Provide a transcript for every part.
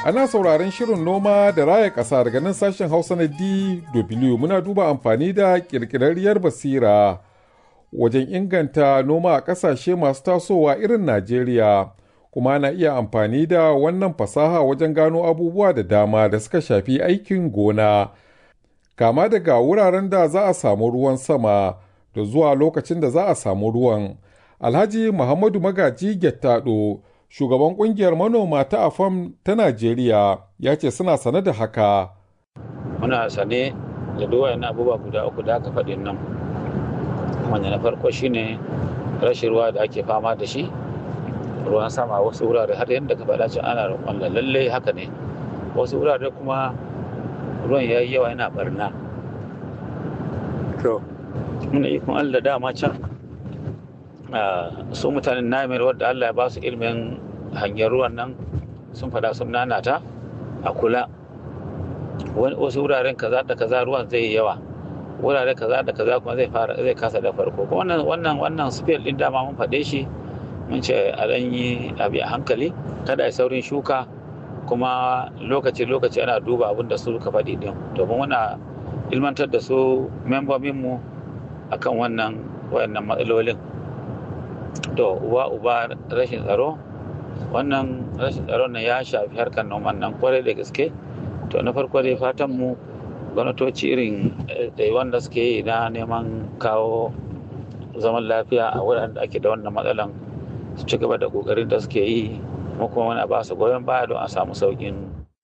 Ana sauraron shirin noma da raya ƙasa daga nan sashen Hausa na DW muna duba amfani da ƙirƙirarriyar basira wajen inganta noma a ƙasashe masu tasowa irin Najeriya. Kuma na iya amfani da wannan fasaha wajen gano abubuwa da dama da suka shafi aikin gona. Kama daga wuraren da za a samu ruwan sama da zuwa lokacin da za a samu ruwan. Alhaji Muhammadu Magaji Gettado shugaban kungiyar manoma ta afam ta najeriya ya ce suna sane da haka muna sane da duwayen abubuwa guda uku da aka faɗin nan wanda na farko shine rashin ruwa da ake fama da shi ruwan sama wasu wurare har yadda ka faɗa ana roƙon lalle haka ne wasu wurare kuma ruwan ya yi yawa yana barna to muna ikon allah dama can su mutanen namir wadda Allah ya ba su ilimin hanyar ruwan nan sun fada sun nanata a kula wasu wuraren kaza da kaza ruwan zai yawa wurare kaza da kaza kuma zai fara zai kasa da farko wannan wannan wannan spell din dama mun faɗe shi mun ce a dan yi abi a hankali kada a saurin shuka kuma lokaci lokaci ana duba abin da su ka faɗi din domin muna ilmantar da su membobinmu akan wannan wayannan matsalolin to uba uba rashin tsaro wannan rashin tsaron nan ya shafi harkar noman nan kwarai da gaske to na farko dai fatan mu gwamnatoci irin da wanda suke yi na neman kawo zaman lafiya a wuraren da ake da wannan matsalan su ci gaba da kokarin da suke yi mu kuma wani ba su goyon baya don a samu saukin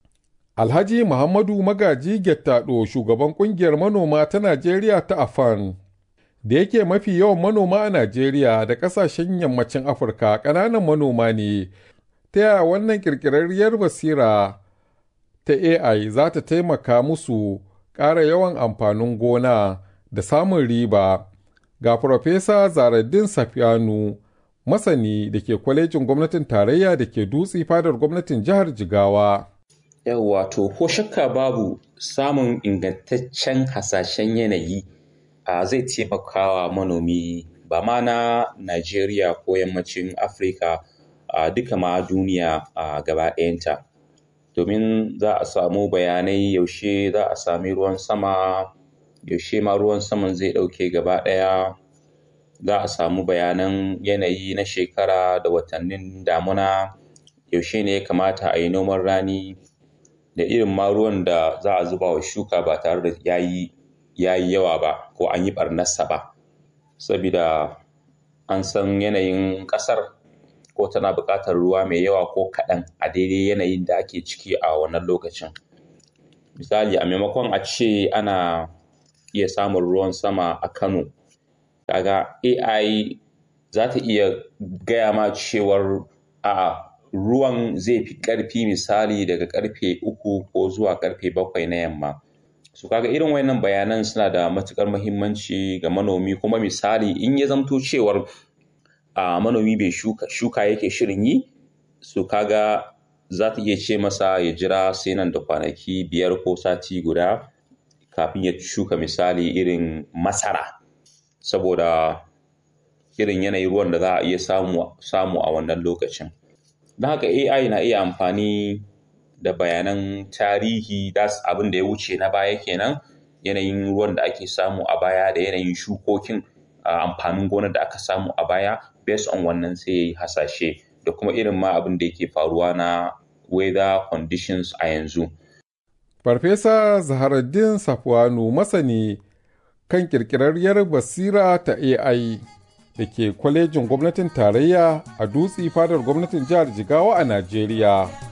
alhaji muhammadu magaji gettado shugaban kungiyar manoma ta najeriya ta afan da yake mafi yawan manoma a Najeriya da ƙasashen yammacin Afirka ƙananan manoma ne, ta yaya wannan ƙirƙirarriyar basira ta AI za ta taimaka musu ƙara yawan amfanin gona da samun riba. Ga Farfesa Zaraddin Safiyanu, masani da ke kwalejin gwamnatin tarayya da ke dutse fadar gwamnatin jihar Jigawa. Yawwa to ko shakka babu samun ingantaccen hasashen yanayi. Uh, zai taimaka wa manomi ba ma na Najeriya ko yammacin Afirka a uh, duka ma duniya a uh, gaba ɗayanta. Domin za a samu bayanai yaushe za a sami ruwan sama, yaushe ma ruwan saman zai ɗauke gaba ɗaya, za a samu bayanan yanayi na shekara da watannin damuna, yaushe ne ya kamata a yi noman rani, da irin ma ruwan da za a zuba wa shuka ba tare da ya yi ya yi yawa ba ko an yi ɓarnarsa ba saboda an san yanayin ƙasar ko tana buƙatar ruwa mai yawa ko kaɗan a daidai yanayin da ake ciki a wannan lokacin misali a maimakon a ce ana iya samun ruwan sama a kano kaga ai za ta iya gaya ma cewar a ruwan zai fi ƙarfi misali daga ƙarfe uku ko zuwa ƙarfe bakwai na yamma su kaga irin wayannan bayanan suna da matukar muhimmanci ga manomi kuma misali in ya zamto cewar a manomi bai shuka shuka yake shirin yi su kaga za ta iya ce masa ya jira sai nan da kwanaki biyar ko sati guda kafin ya shuka misali irin masara saboda irin yanayin ruwan da za a iya samu samu a wannan lokacin don haka AI na iya amfani da bayanan tarihi das abin da ya wuce na baya kenan yanayin ruwan da ake samu a baya da yanayin shukokin amfanin gonar da aka samu a baya based on wannan sai ya yi hasashe da kuma irin ma abin da yake faruwa na weather conditions a yanzu. Farfesa Zaharaddin Safwanu masani kan kirkirarriyar basira ta AI da ke kwalejin gwamnatin tarayya a dutse fadar gwamnatin jihar Jigawa a Najeriya.